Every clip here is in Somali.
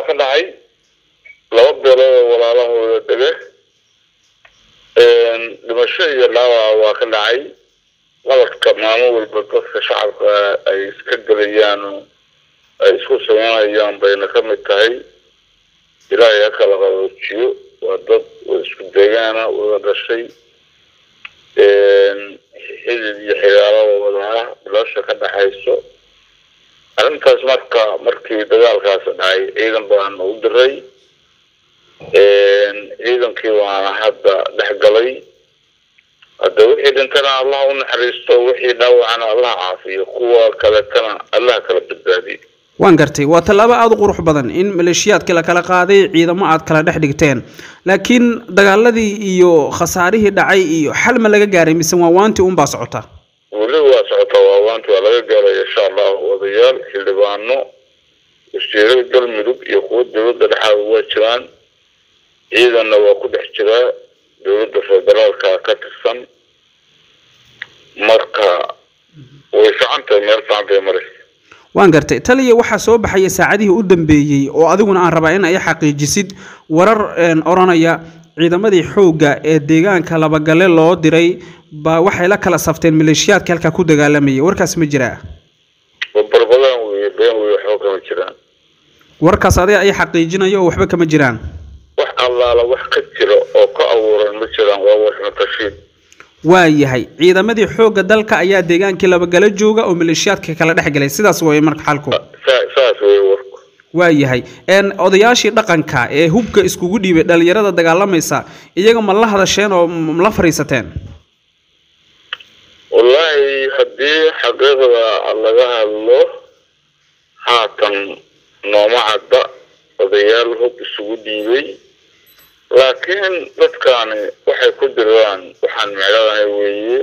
ka dhacay laba beelood oo walaalahooda dege dhimasho iyo dhaawaca waa ka dhacay qaladka maalmo walba dadka shacabka ay iska gelayaan oo ay isku sameynayaan bayna ka mid tahay ilaahay ha kala qaboojiyo waa dad isku deegaana wada dhashay xidid iyo xigaalo wada ah bilasha ka dhaxayso arrintaas marka markii dagaalkaasi dhacay ciidan baan u diray ciidankii waana hadda dhex galay hadda wixii dhintana allah u naxariisto wixii dhaawacana allah caafiyo kuwa kaletana allah kala badbaadiyo waan gartay waa tallaabo aada u qurux badan in maleeshiyaadkii la kala qaaday ciidamo aad kala dhex dhigteen laakiin dagaaladii iyo khasaarihii dhacay iyo xal ma laga gaaray mise waa waantii unbaa socota weli waa socotaa waa waanti waa laga gaaray insha allah odayaal xildhibaano wasiirada galmudug iyo kuwa dowladda dhexaada waa jiraan ciidanna waa ku dhex jiraa dowladda federaalka ka tirsan marka way fican tahay meel fican bay maraysa waan gartay taliya waxaa soo baxaya saacadihii u dambeeyey oo adiguna aan rabaa in ay xaqiijisid warar odhanaya ciidamadii xoogga ee deegaanka labagale loo diray baa waxay la kala safteen maleeshiyaadka halkaa ku dagaalamayay warkaas ma jiraa barbadaan wey been wey waxba kama jiraan warkaas adiga ay xaqiijinaya oo waxba kama jiraan wax allaala wax ka jira oo ka abuuran ma jiraan waa waxmatashiid waa yahay ciidamadii xoogga dalka ayaa deegaankii labagale jooga oo maleeshiyaadka kala dhex galay sidaas way marka xalku saas wey warku waa yahay odayaashii dhaqanka ee hubka iskugu dhiibay dhalinyarada dagaalamaysa iyaga ma la hadasheen oo la fariisateen wallaahi haddii xaqiiqda laga hadlo haatan nooma cadda odayaal hub isugu dhiibay laakiin dadkaani waxay ku diraan waxaan micladahay weeye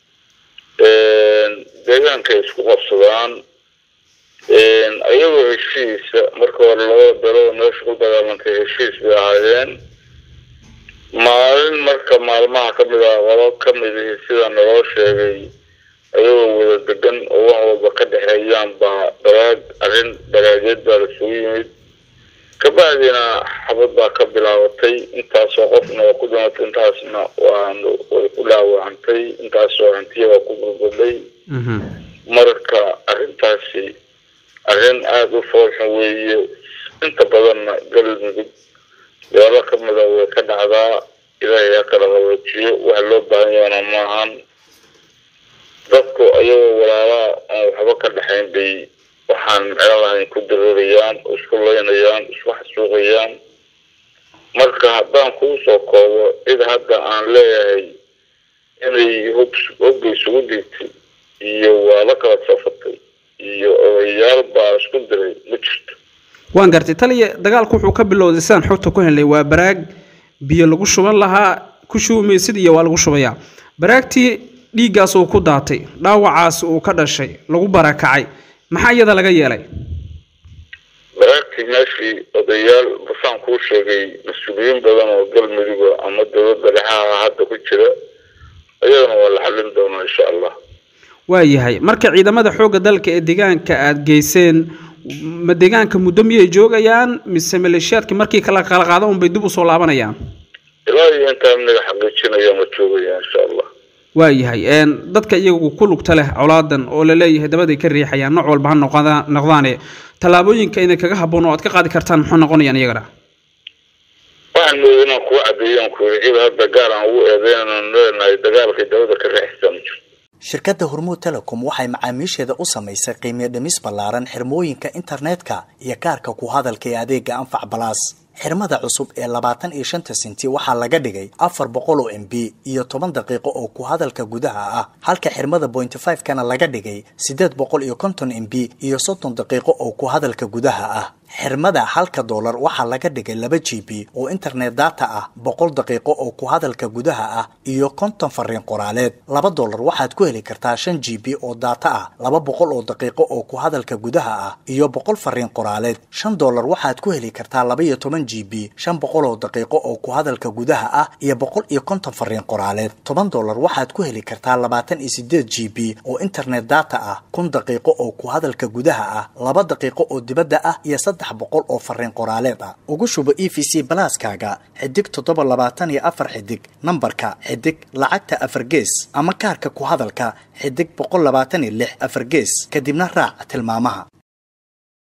deegaankay isku qabsadaan ayagoo heshiisa marka hore labada beelooda meesha ku dagaalantay heshiis bay ahaayeen maalin marka maalmaha kamid ah qolo kamid ihi sida naloo sheegay ayagoo wada degan oo wax walba ka dhexeeyaan baa daraag arrin daraageed baa lasugu yimid kabacdina xabad baa ka bilaabatay intaasoo qofna waa ku dhimatay intaasna waan way ku dhaawacantay intaasoo hantiya waa ku burbuday marka arrintaasi arrin aada u foolxun weeye inta badanna galmudug meelo kamida way ka dhacdaa ilaahay ha kala qaboojiyo waxa loo baahan yaana maahan dadku ayagoo walaalaa aan waxba ka dhexayn bay waxaan micno lahayn ku daroorayaan oo isku laynayaan isku xasuuqayaan marka haddaan kuu soo koobo cid hadda aan leeyahay inay hub hobga isugu dhiigtay iyo waa la kala safatay iyo odayaal baa isku diray ma jirto waan gartay taliya dagaalku wuxuu ka bilowday sidaan xogta ku helnay waa baraag biyo lagu shuban lahaa ku shubamaysid iyo waa lagu shubayaa baraagtii dhiiggaas uu ku daatay dhaawacaas uu ka dhashay lagu barakacay maxaa iyada laga yeelay baraagtii meeshii odayaal basaan kuu sheegay mas-uuliyiin badan oo galmuduga ama dowladda dhexaha hadda ku jira ayadana waa la xallin doonaa insha allah waa yahay marka ciidamada xoogga dalka ee deegaanka aada geyseen ma deegaanka muddo miyay joogayaan mise maleeshiyaadka markii kala kala qaada unbay dib usoo laabanayaan ilaa iyo intaa amniga xaqiijinaya ma joogaya insha allah waa yahay dadka iyagu ku lugta leh colaadan oo la leeyahay dabaday ka riixayaan nooc walba ha noqda- noqdaane tallaabooyinka inay kaga habboon oo aad ka qaadi kartaan muxuu noqonayaan iyagana waxaan mooday inaan kugu cadeeyaan ku yidhi cid hadda gaar aan ugu eedeynaan leenahay dagaalkay dabada ka riixaysaa ma jirto shirkadda hormuud telecom waxay macaamiisheeda u samaysay qiimiyo dhimis ballaaran xirmooyinka internetka iyo kaarka ku hadalka ee adeega anfac balaas xirmada cusub ee labaatan iyo shanta senti waxaa laga dhigay afar boqol oo m b iyo toban daqiiqo oo ku hadalka gudaha ah halka xirmada bointy five kana laga dhigay siddeed boqol iyo konton m b iyo soddon daqiiqo oo ku hadalka gudaha ah xirmada halka doolar waxaa laga dhigay laba g b oo internet data ah boqol daqiiqo oo ku hadalka gudaha ah iyo konton fariin qoraaleed laba doolar waxaad ku heli kartaa shan g b oo data ah laba boqol oo daqiiqo oo ku hadalka gudaha ah iyo boqol fariin qoraaleed shan doolar waxaad ku heli kartaa laba iyo toban g b shan boqol oo daqiiqo oo ku hadalka gudaha ah iyo boqol iyo konton fariin qoraaleed toban doolar waxaad ku heli kartaa labaatan iyo sideed g b oo internet data ah kun daqiiqo oo ku hadalka gudaha ah laba daqiiqo oo dibadda ah iyo saddex saddex boqol oo fariin qoraaleed ah ugu shubo e v c balaaskaaga xidig toddoba labaatan iyo afar xidig nambarka xidig lacagta afar gees ama kaarka ku hadalka xidig boqol labaatan iyo lix afar gees kadibna raac tilmaamaha